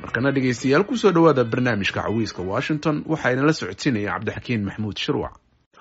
markana dhegaystayaal kusoo dhowaada barnaamijka cawiiska washington waxaa inala socodsiinaya cabdixakiin maxamuud shirwac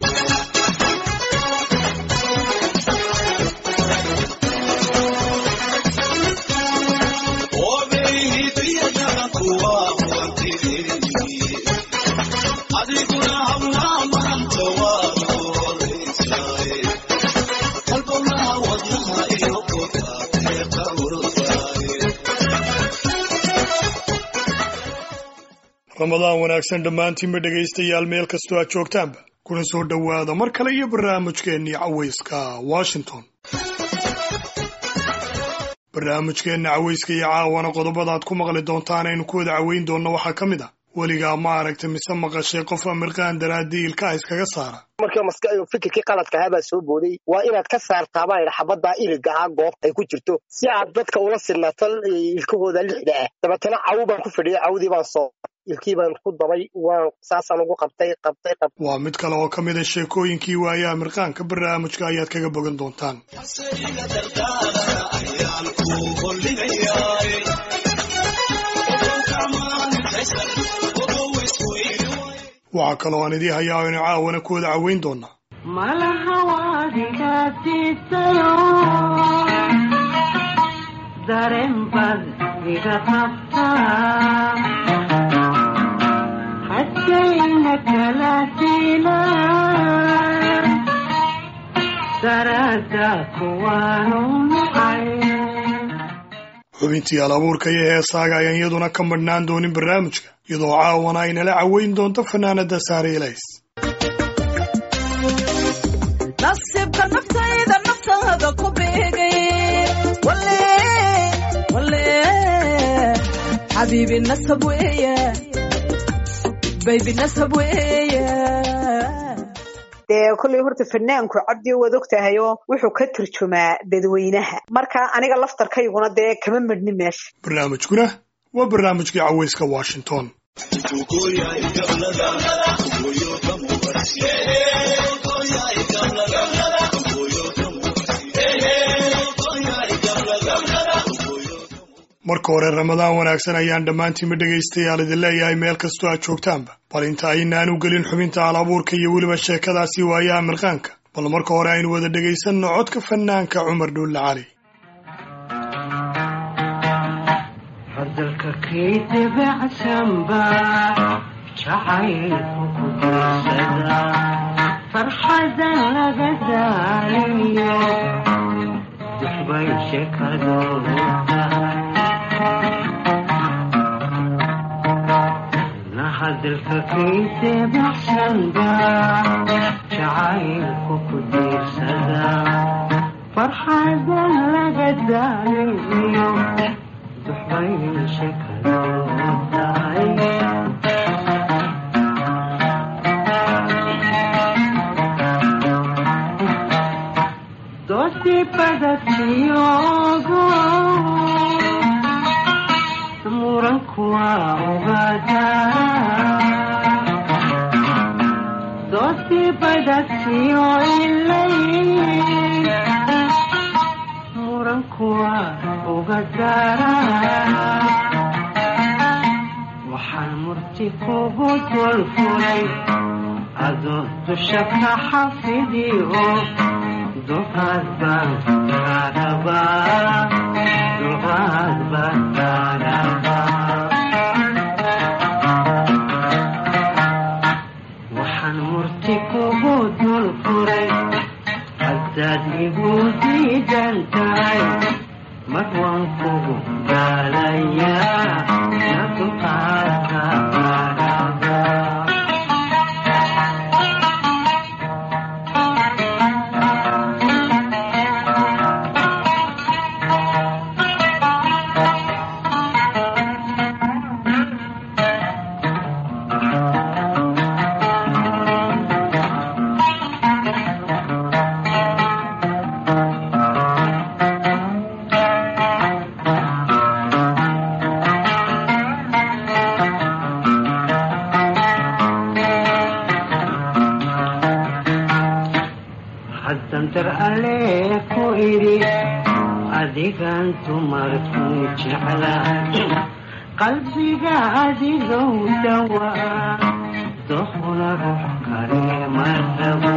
ramadaan wanaagsan dhammaantiinba dhegaystayaal meel kastoo aad joogtaanba kuna soo dhowaada mar kale iyo barnaamijkeennii cawayska washington barnaamijkeenna cawayska iyo caawana qodobada aad ku maqli doontaan aynu ku wada caweyn doonno waxaa ka mid ah weligaa ma aragta mise maqashay qof amirqaan daraadii ilkaha iskaga saara markii maska fikirkii qaladka ahaa baa soo booday waa inaad ka saartaa baa idha xabaddaa iliga ah goobta ay ku jirto si aad dadka ula sinaato ilkahooda lixda ah dabeetana cawu baan ku fidhiyay cawdii baan soo ilkii baan ku dabay waan saasaan ugu qabtay qabtay qabtay waa mid kale oo ka mid a sheekooyinkii waayaha mirqaanka barnaamijka ayaad kaga bogan doontaan waxaa kaloo aan idii hayaa aynu caawana ku wada caweyn doonaa xubintii alabuurka iyo heesaaga ayaan iyaduna ka madhnaan doonin barnaamijka iyadoo caawana aynala caweyn doonto fanaanada saare ilays nasiibka naftayda naftaada ku beegay xabiibi nasab weeye baybi nasab weeye dee kolley horta fanaanku cabdi waad og tahayoo wuxuu ka turjumaa dadweynaha marka aniga laftarkayguna dee kama madhni meesha barnaamijkuna waa barnaamijkii cawayska washington marka hore ramadaan wanaagsan ayaan dhammaantiinba dhegaystayaal idin leeyahay meel kastoo aad joogtaanba bal inta aynaan u gelin xubinta alabuurka iyo weliba sheekadaasi waayaha mirqaanka bal marka hore aynu wada dhegaysanno codka fanaanka cumar dhuulle cali hadalka kayse baxsanba jacaylku ku diirsada farxadan laga daaliyo duxbay shekadoo tahay doosii badatiyogo muranku waa ogaadaa doosii badatiyo ilay muranku waa ogadaara waxaan murti kugu dulfulay adoo dusha ka xafidiyo duqaad baan kaarabaa duqaad baan kaarabaa waxaan murti kugu dulfuray haddaad igu diidan tahay mar waan kugu gaalayaa na duqaadka kaarabaa haddantar alle ku idhi adigan dumarku jeclaa qalbiga adigow dhawaa doqna ruux kale ma rabo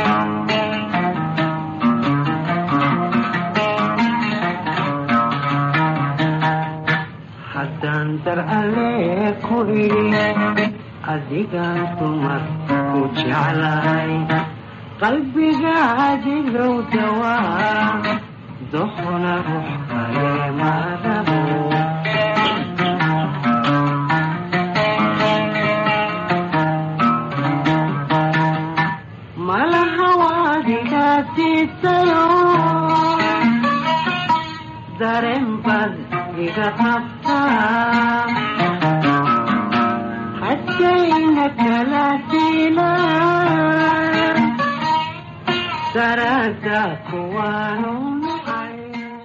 haddaan dar alle ku idhi adigaan dumar ku jeclahay qalbiga adigow dhawaa doqna ruux kale ma rabo malaha waadigaasiisayo dareen baad iga qabtaa haddayna kala dilaan daraada kuwaanu nacay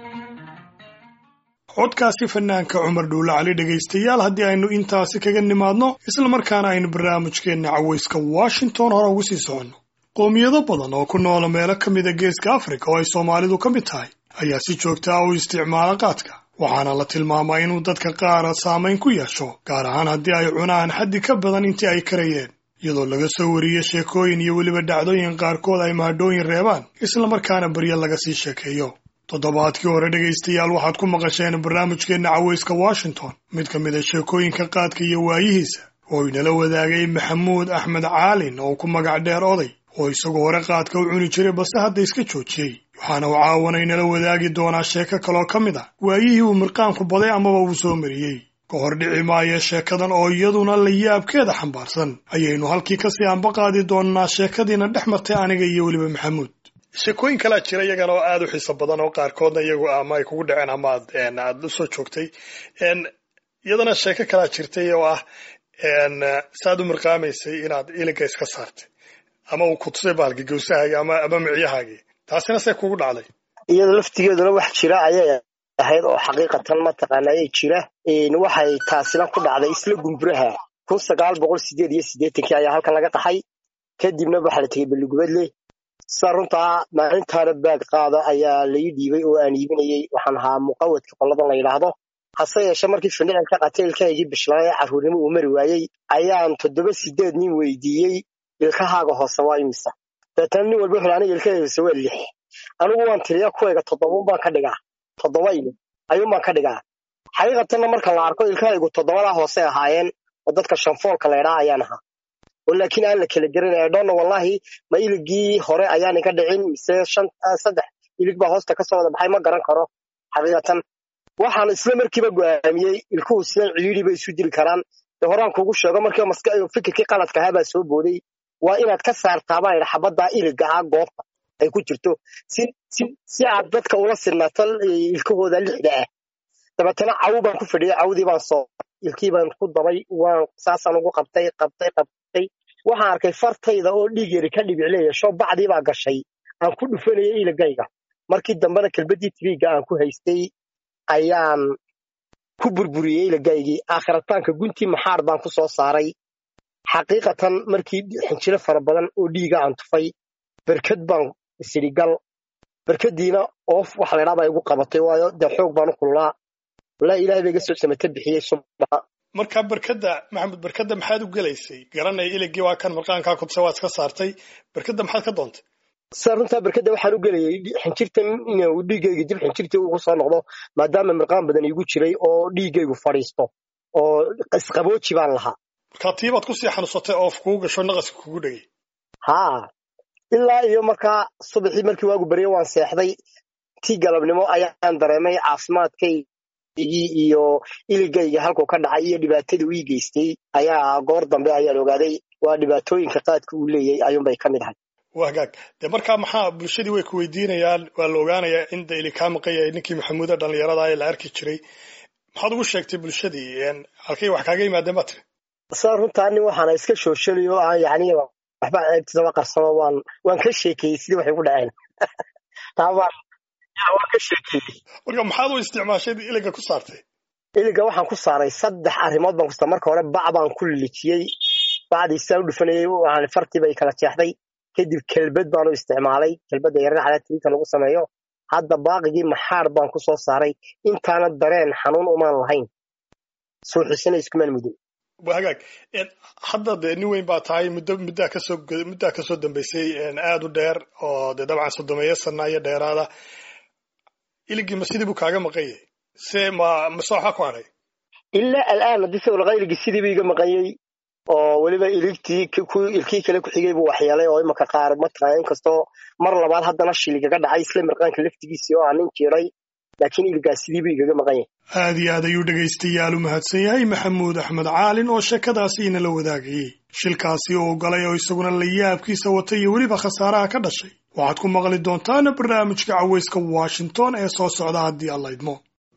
codkaasi fanaanka cumar dhuule cali dhegaystayaal haddii aynu intaasi kaga nimaadno islamarkaana aynu barnaamijkeenna cawayska washington hore ugu sii soconno qoomiyado badan oo ku noola meelo ka mida geeska afrika oo ay soomaalidu ka mid tahay ayaa si joogta ah u isticmaala qaadka waxaana la tilmaamaa inuu dadka qaara saamayn ku yeesho gaar ahaan haddii ay cunaan xaddi ka badan intii ay karayeen iyadoo laga soo wariyo sheekooyin iyo weliba dhacdooyin qaarkood ay mahadhooyin reebaan islamarkaana baryo laga sii sheekeeyo toddobaadkii hore dhegaystayaal waxaad ku maqasheen barnaamijkeenna cawayska washington mid ka mid a sheekooyinka qaadka iyo waayihiisa oo inala wadaagay maxamuud axmed caalin oo ku magac dheer oday oo isagu hore qaadka u cuni jiray balse hadda iska joojiyey waxaana uu caawana inala wadaagi doonaa sheeko kaloo ka mid ah waayihii uu mirqaanku baday amaba uu soo mariyey ka hor dhici maayo sheekadan oo iyaduna la yaabkeeda xambaarsan ayaynu halkii kasii ambaqaadi doonnaa sheekadiina dhex martay aniga iyo weliba maxamuud sheekooyin kalaa jira iyagana oo aada u xiiso badan oo qaarkoodna iyagu ama ay kugu dhaceen ama aad aad u soo joogtay iyadana sheeko kalaa jirtay oo ah saaad u mirqaamaysay inaad iliga iska saartay ama uu kutusay baalki gawsahaagii ama ama micyahaagii taasina see kugu dhacday iyada laftigeeduna wax jira ayay ahayd oo xaqiiqatan mataqaana ayay jira waxay taasina ku dhacday isla gumburaha kun sagaal boqol sideed iyo siddeetankii ayaa halkan laga qaxay kadibna waxaa la tegey beligubadle sida runtaa maalintaana baag qaada ayaa lai dhiibay oo aan iibinayey waxaan ahaa muqawadka qoladan la yidhaahdo hase yeeshe markii findhicilka qataylkaygii bishlaaye carruurnimo uu mari waayey ayaan toddoba sideed nin weydiiyey ilkahaaga hoose waa imisa deetana nin walba wuxuu aniga ilkahayga hoose waa lix anigu waan tiriya kuwayga toddobaun baan ka dhigaa toddoba iyo ayuun baan ka dhigaa xaqiiqatanna marka la arko ilkahaygu toddobadaa hoose ahaayeen oo dadka shanfoolka laydhaa ayaan ahaa oo laakiin aan la kala gerin eedhoonna wallahi ma iligii hore ayaan iga dhicin mise shan saddex ilig baa hoosta kasoo wada baxay ma garan karo xaqiiqatan waxaan isla markiiba go'aamiyey ilkuhu sidan cidhiidhi bay isu diri karaan dee horaan kugu sheego markiiba maska fikirkii qaladka ahaa baa soo booday waa inaad ka saartaa baan idha xabaddaa iliga ah goobta ay ku jirto si si si aad dadka ula sinaato ilkahooda lixda ah dabeetana cawu baan ku fadhiyay cawdii baan soo ilkii baan ku dabay waan saasaan ugu qabtay qabtay qabtay waxaan arkay fartayda oo dhiig yari ka dhibicleeyasho bacdii baa gashay aan ku dhufanayay iligayga markii dambena kelbaddii tibiigga aan ku haystay ayaan ku burburiyey iligaygii aakhirataanka guntii maxaar baan ku soo saaray xaqiiqatan markii xinjiro fara badan oo dhiiga aan tufay berkad baan isirigal berkadiina oof waxa laydhaa baa igu qabatay waayo dee xoog baan u kululaa walaa ilaahay ba iga soo samata bixiyey subaxa markaa berkadda maxamed berkadda maxaad u gelaysay garanaya iligii waa kan marqaankaa kutse waad iska saartay berkadda maxaad ka doontay sida runtaa berkadda waxaan u gelayay xinjirtan inuu dhiiggayga dib xinjirtii ugu soo noqdo maadaama mirqaan badan iigu jiray oo dhiiggaygu fadhiisto oo isqabooji baan lahaa markaa tiibaad kusii xanuunsatay oof kugu gasho naqaska kugu dhegay haa ilaa iyo markaa subaxii markii waagu baryo waan seexday tii galabnimo ayaan dareemay caafimaadkaygii iyo iligayga halkuu ka dhacay iyo dhibaatadii uu ii geystay ayaa goor dambe ayaan ogaaday waa dhibaatooyinka qaadka uu leeyahay ayuunbay ka mid ahay waa hagaag dee markaa maxaa bulshadii way ku weydiinayaan waa la ogaanayaa in da ili kaa maqan yahay ninkii maxamuuda dhallinyarada ee la arki jiray maxaad ugu sheegtay bulshadii halkay wax kaaga yimaadeen baa tiri sida runtaa nin waxaana iska shooshalayo aan yacni waxba ceebtiisaba qarsamo waan waan ka sheekeeyey sidii waxay ku dhaceen taa waan waan ka sheekeeyey marka maxaad u isticmaashay iliga ku saartay iliga waxaan ku saaray saddex arrimood baan ku saaray marka hore bac baan ku lijiyey bacdii sidaan u dhufanayey waxaan fartii bay kala jeexday kadib kelbad baan u isticmaalay kelbadda yarana calaatiinka lagu sameeyo hadda baaqigii maxaar baan ku soo saaray intaana dareen xanuun umaan lahayn suuxisana iskumaan mudin waa hagaag En, hadda dee nin weyn baa tahay muddo muddaa kasoo go- muddaa kasoo dambeysay en, aada u dheer oo dee dabcan sodomeeyo sana iyo dheeraada iligii ma sidii buu kaaga maqan yahay se ma mase waxaa ku hadhay ilaa al'aan haddii sawirqayligi sidiibu iga maqanyey oo weliba iligtii k- ku ilkii kale ku xigay buu waxyeelay oo imaka qaar mataqaana inkastoo mar labaad haddana shiligaga dhacay isla mirqaanka laftigiisii oo aan nin jiray laakiin iligaas sidiibu igaga maqan yahay aad iyo aad ayuu dhegaystayaal u mahadsan yahay maxamuud axmed caalin oo sheekadaasi inala wadaagayey shilkaasi uu galay oo isaguna la yaabkiisa watay iyo weliba khasaaraha ka dhashay waxaad ku maqli doontaana barnaamijka cawayska washington ee soo socda haddii alla idmo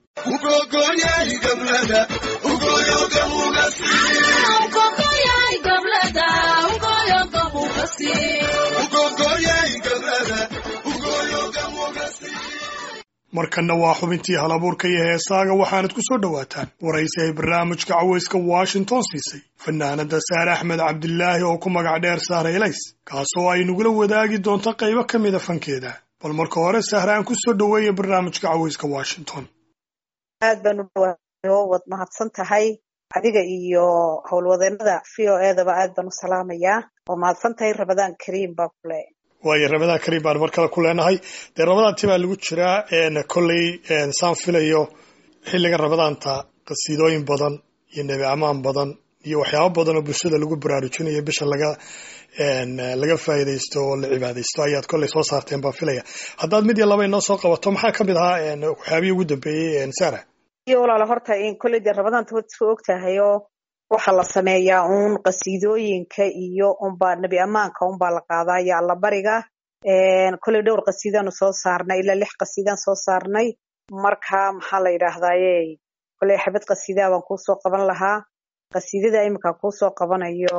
markanna waa xubintii halabuurka iyo heesaaga waxaanad ku soo dhowaataan waraysi ay barnaamijka cawayska washington siisay fanaanada saare axmed cabdilaahi oo ku magac dheer sahra elays kaasoo ay nagula wadaagi doonto qaybo ka mida fankeeda bal marka hore sahre aan ku soo dhoweeya barnaamijka cawayska washington aad baan u dhawaayo waad mahadsan tahay adiga iyo howlwadeenada v o edaba aad baan u salaamayaa waa mahadsan tahay rabadaan kariim baa kule waayo ramadaan kariim baan mar kale ku leenahay dee ramadaantii baa lagu jiraa en kolley en saan filayo xilligan ramadaanta qasiidooyin badan iyo nebi amaan badan iyo waxyaabo badan oo bulshada lagu baraarujinayo bisha laga en laga faa'iidaysto oo la cibaadaysto ayaad kolley soo saarteen baan filaya haddaad mid iyo laba inoo soo qabato maxaa ka mid ahaa en waxyaabihii ugu dambeeyey en sara iyo walaala horta in kolley dee rabadaanta waad isku og tahay oo waxaa la sameeyaa uun qasiidooyinka iyo unbaa nebi ammaanka unbaa la qaadaa iyo allabariga kolley dhowr qasiidaanu soo saarnay ilaa lix qasiidaan soo saarnay marka maxaa la yidhaahdaaye kolley xabad qasiidaa baan kuusoo qaban lahaa qasiidada iminka kuusoo qabanayo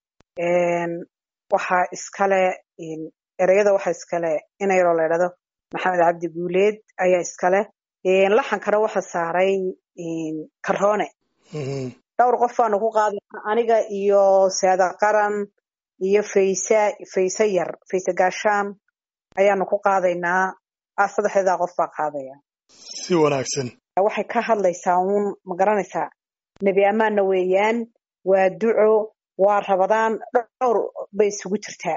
waxaa iskale ereyada waxaa iskale inayaroo la idhahdo maxamed cabdi guuleed ayaa iskale laxankana waxa saaray karoone dhowr qof baanu ku qaadana aniga iyo saada qaran iyo faysa fayse yar fayse gaashaan ayaanu ku qaadaynaa ah saddexdeedaa qof baa qaadaya si wanaagsan waxay ka hadlaysaa uun ma garanaysaa nebi ammaanna weeyaan waa duco waa rabadaan dhowr bay isugu jirtaa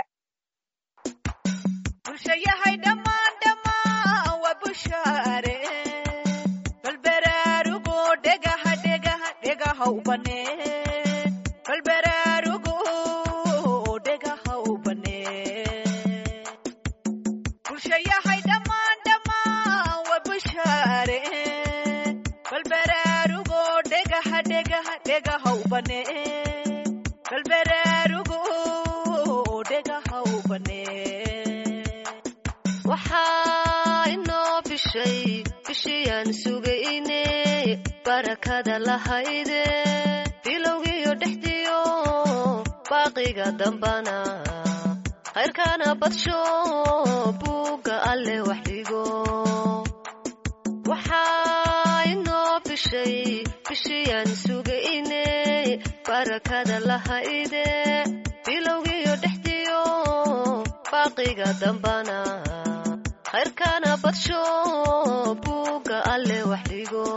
bulshayahay dhammaan dhammaan waa bushaare balbaraarugo dhegaha dhegaha dhegaha u banee balbaraarugo dhegaha u banee bulshayahay dhammaan dhammaan waa bushaare balbaraarugo dhegaha dhegaha dhegaha u banee balbaraarugo dhegaha u banee waxaa inoo bishay bishiyaan sugayne barakada lahayde bilowgiyo dhexdiyo baaqiga dambana khayrkana badsho buugga alle wax dhigo waxaa inoo bishay bishiyaan sugayne barakada lahayde bilowgiyo dhexdiyo baaqiga dambana khayrkana badsho buugga alle wax dhigo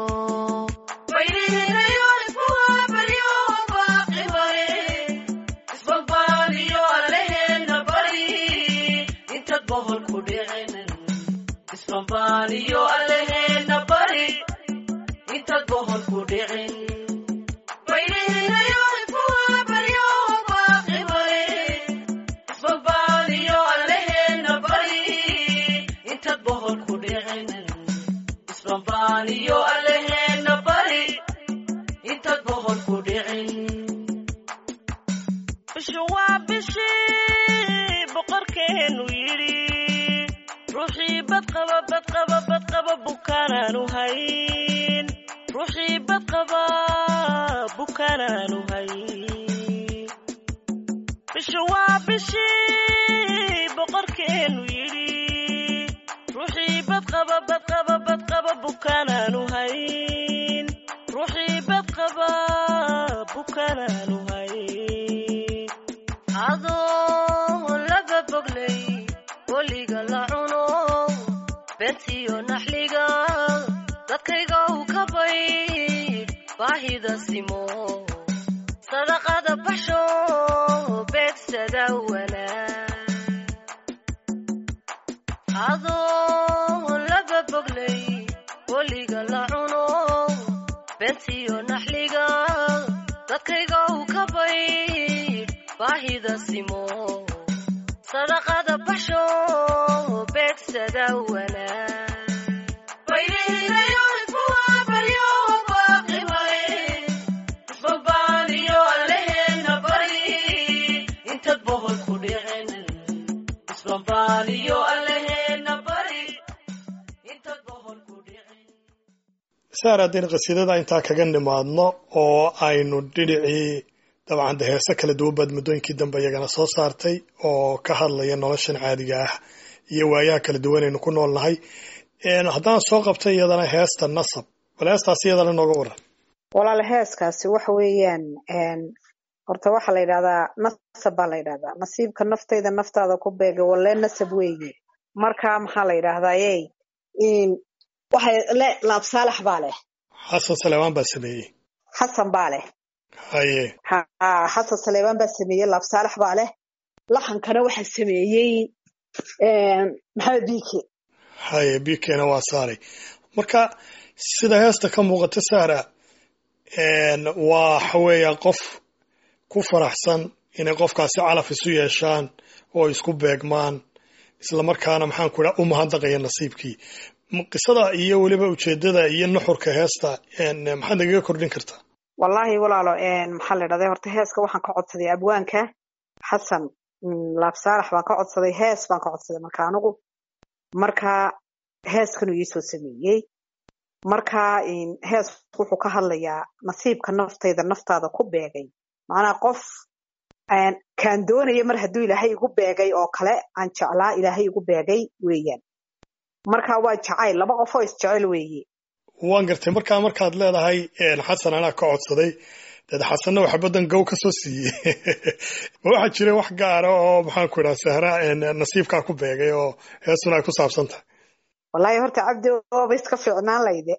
bishu waa bishii boqorkeenu yidhi ruuxii badqaba badqaba badqaba bukaanaanu hayn ruuxii badqaba bukaanaanu hayn bishu waa bishii boqorkeenu yidhi ruuxii badqaba badqaba badqaba bukaanaanu hayn ruuxii badqaba bukaanaanu hayn adoo laga boglay weliga la cuno beentiyo naxliga dadkayga u ka bayd baahida simo sadaqada baxsho beegsada wanaag adoo laba boglay weliga la cuno beentiyo naxliga dadkayga u ka baydh baahida simo sadaqada baxsho beegsada wanaag saar haddaynu qasiidada intaa kaga nimaadno oo aynu dhinacii dabcan de heese kala duwan baad muddooyinkii dambe iyagana soo saartay oo ka hadlaya noloshan caadiga ah iyo waayaha kala duwan aynu ku nool nahay haddaan soo qabtay iyadana heesta nasab bal heestaas iyadana nooga waran walaal heeskaasi waxa weeyaan horta waxaa la yidhahdaa nasab baa la yidhahdaa nasiibka naftayda naftaada ku beega walee nasab weeye marka maxaa la yidhahdaa ey waxay le laab saalax baa leh xasan saleebaan baa sameeyey xasan baa leh haye ha xasan saleebaan baa sameeyey laab saalax baa leh laxankana waxaa sameeyey maxamed biike haye biikeena waa saaray marka sida heesta ka muuqata saara waxa weeya qof ku faraxsan inay qofkaasi calaf isu yeeshaan oo isku beegmaan islamarkaana maxaan ku idhaha u mahadnaqaya nasiibkii qisada iyo weliba ujeedada iyo nuxurka heesta maxaad nagaga kordhin kartaa wallaahi walaalo maxaa la idhahday horta heeska waxaan ka codsaday abwaanka xasan laab saalax baan ka codsaday hees baan ka codsaday marka anigu marka heeskanuu iisoo sameeyey marka hees wuxuu ka hadlayaa nasiibka naftayda naftaada ku beegay macnaha qof kaan doonaya mar hadduu ilaahay igu beegay oo kale aan jeclaa ilaahay igu beegay weeyaan marka waa jacayl laba qof oo isjecel weeye waan gartay markaa markaad leedahay xasan anaa ka codsaday dad xasanna waxa badan gow ka soo siiyey ma waxaa jira wax gaara oo maxaan ku idhaha sahra nasiibkaa ku beegay oo heesuna ay ku saabsan tahay wallaahi horta cabdi ooba iska fiicnaan layde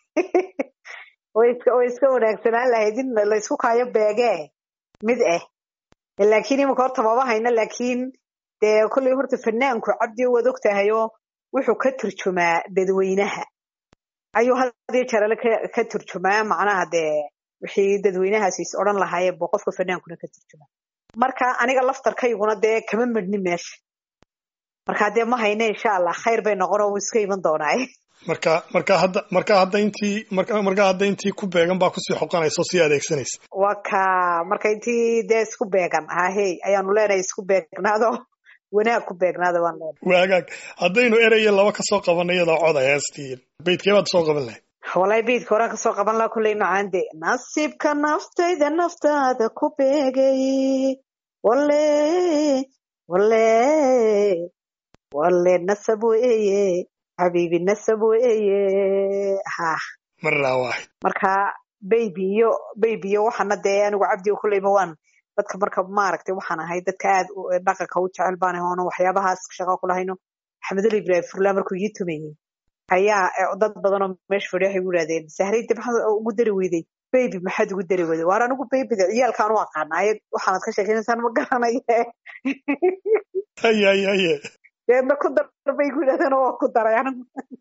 way iska way iska wanaagsanaan lahayd in laysku kaayo beegee mid ah laakiin imika horta maba hayno laakiin dee kolley horta fanaanku cabdi waad og tahayoo wuxuu ka turjumaa dadweynaha ayuu hadiyo jeerale ka turjumaa macnaha dee wixii dadweynahaasi is odhan lahaayeen buu qofka fanaankuna ka turjumaa marka aniga laftarkayguna dee kama midhni meesha marka dee ma hayne insha allah khayr bay noqon oo wuu iska iman doonaa marka marka hadda marka hadda intii marka marka hadda intii ku beegan baa kusii xoqanaysa oo sii adeegsanaysa waa ka marka intii dee isku beegan ahey ayaanu leenahay isku beegnaado wanaag ku beegnaada waan leenahay waagaag haddaynu ereye laba ka soo qabanay iyadoo coda heestii beydkee baad soo qaban lahayd walahi beydka horaan kasoo qaban laha kulley macaan de nasiibka naftayda naftaada ku beegay wale wale wale nasab weeye xabiibi nasab weeye ha maraa waaxid marka baybi iyo baybi iyo waxaana dee anigu cabdi kulleyba waan dadka marka maaragtay waxaan ahay dadka aad dhaqanka u jecel baan ahay oonan waxyaabahaas shaqo ku lahayno axmedul ibrahim furla markuu ii tumayey ayaa dad badan oo meesha fadhiya waxay gu yidhahdeen sahrayda maxaad ugu dari weyday baybi maxaad ugu dari weyday waar anigu baybida ciyaalkaan u aqaana ayad waxaanad ka sheekaynaysaan ma garanaye haye haye haye deedna ku dar bay ku yidhahdeen oo waa ku daray anigu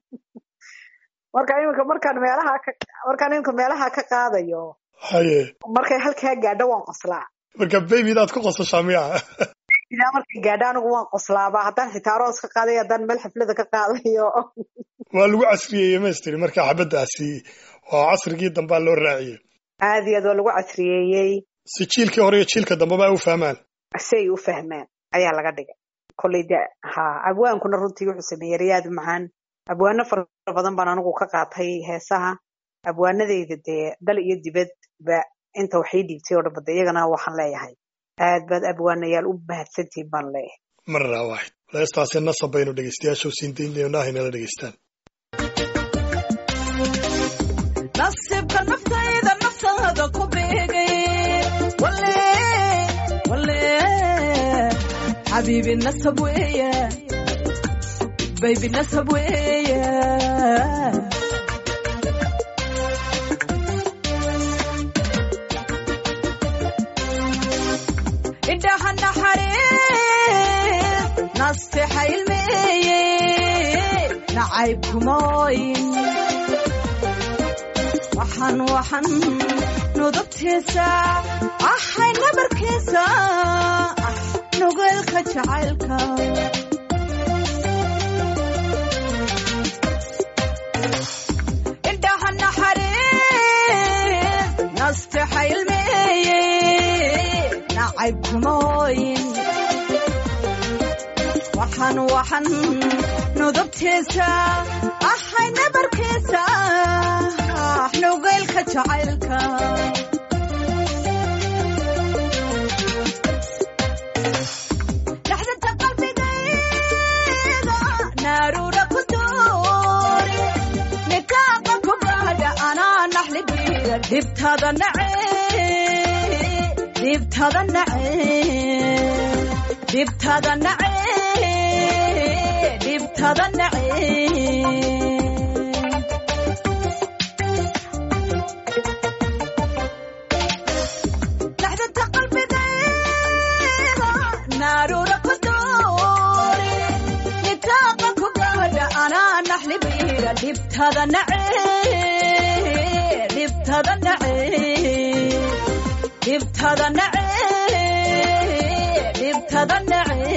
marka iminka markaan meelaha ka markaan iminka meelaha ka qaadayo haye markay halkaa gaadho waan qoslaa marka baybidaad ku qosashaa miya ilaa markay gaadho anigu waan qoslaaba haddaan xitaa aroos ka qaadayo haddaan meel xaflada ka qaadayo waa lagu casriyeeyey maystiri marka xabaddaasi oo casrigii dambaa loo raaciyey aad iyo aad waa lagu casriyeeyey si jiilkii hore iyo jiilka dambeba ay u fahmaan si ay u fahmaan ayaa laga dhigay kolley de ha abwaankuna runtii wuxuu sameeyey riyaad macaan abwaano fara badan baan anigu ka qaatay heesaha abwaanadayda dee dal iyo dibad ba inta waxay dhiibtay oo dhan bada iyagana waxaan leeyahay aad baad abwaanayaal u mahadsantihin baan leeyahay maraa waaxid heestaasi nasab baynu dhegeystayaasha u siin daynaynaah inala dhegeystaan nasiibka naftayda naftaada ku beegay wale wale xabiibi nasab weeye baybi nasab weeye nastexa ilmeeye nacayb kumooyin waxaan waxaan nudubtiisa ahay nabarkiisa ah nugeelka jacaylka indhaha naxariis nastexa ilmeeye nacayb kumooyin waxaan waxaan nudubtiisa ahay nabarkiisa ah nugeelka jacaylka dhaxdinta qalbigayga naaruura ku duuri nikaaqa ku gaadha anaa naxligiida dhibtada nace dhibtada nace dhibtada nace dhibtada nace dhaxdinta qalbigayga naaruura ku duuri nikaaqa ku gaadha anaa naxlibiida dhibtada nace dhibtada nace dhibtada nace dhibtada nace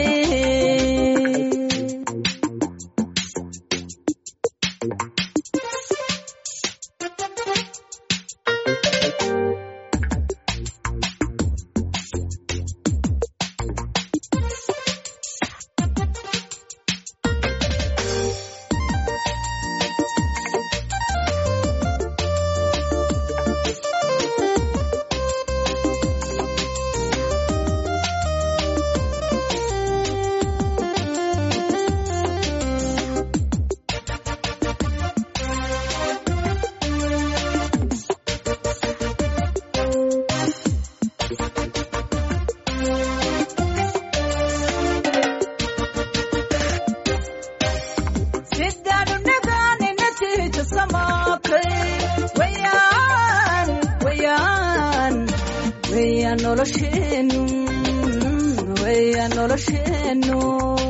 sidaanu nagaani natiija samaatay wayaan wayaan wayaan nolosheenu wayaan nolosheenu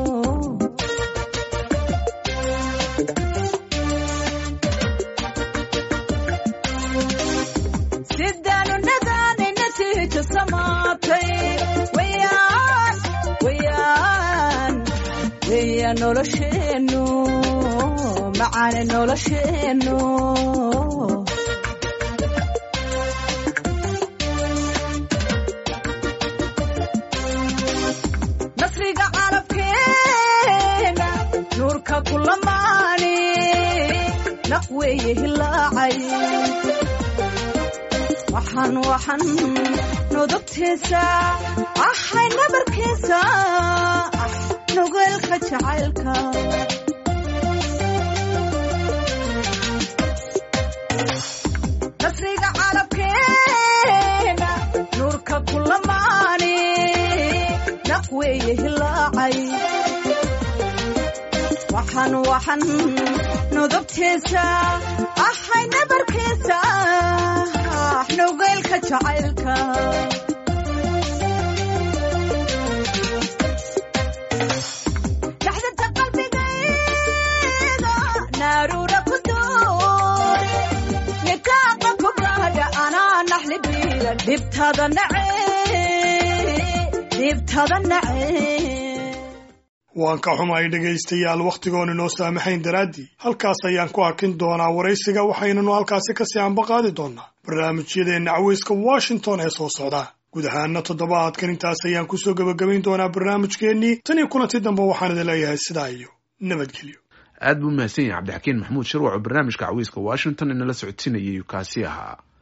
sidaanu nagaani natiija samaatay wayaan wayaan weya nolosheenu macaane nolosheenu nasriga carabkeena nuurka kulamaani naq weeye hilaacay waxaan waxaan nudubtiisa ahay nabarkiisa ah nugeelka jacaylka nasriga carabkeena nuurka kulamaani naq weeye hilaacay waxaan waxaan nudubtiisa ahay nabarkiisa ah nugeelka jacaylka dhaxdinta qalbigayga naaruura ku duuri nikaaqa ku gaadha anaa naxlibiida dhibtada nace dhibtada nace waan ka xumahay dhegaystayaal wakhtigoonu noo saamaxayn daraaddii halkaas ayaan ku hakin doonaa waraysiga waxaynanu halkaasi kasii ambaqaadi doonaa barnaamijyadeenna caweyska washington ee soo socda guud ahaana toddobaadkan intaas ayaan kusoo gebagabayn doonaa barnaamijkeennii tan iyo kulanti dambe waxaan idin leeyahay sidaa iyo nabadgelyo aad buu mahadsan yahay cabdixakiin maxamuud shirwac oo barnaamijka cawiiska washington inala socodsiinayay kaasi ahaa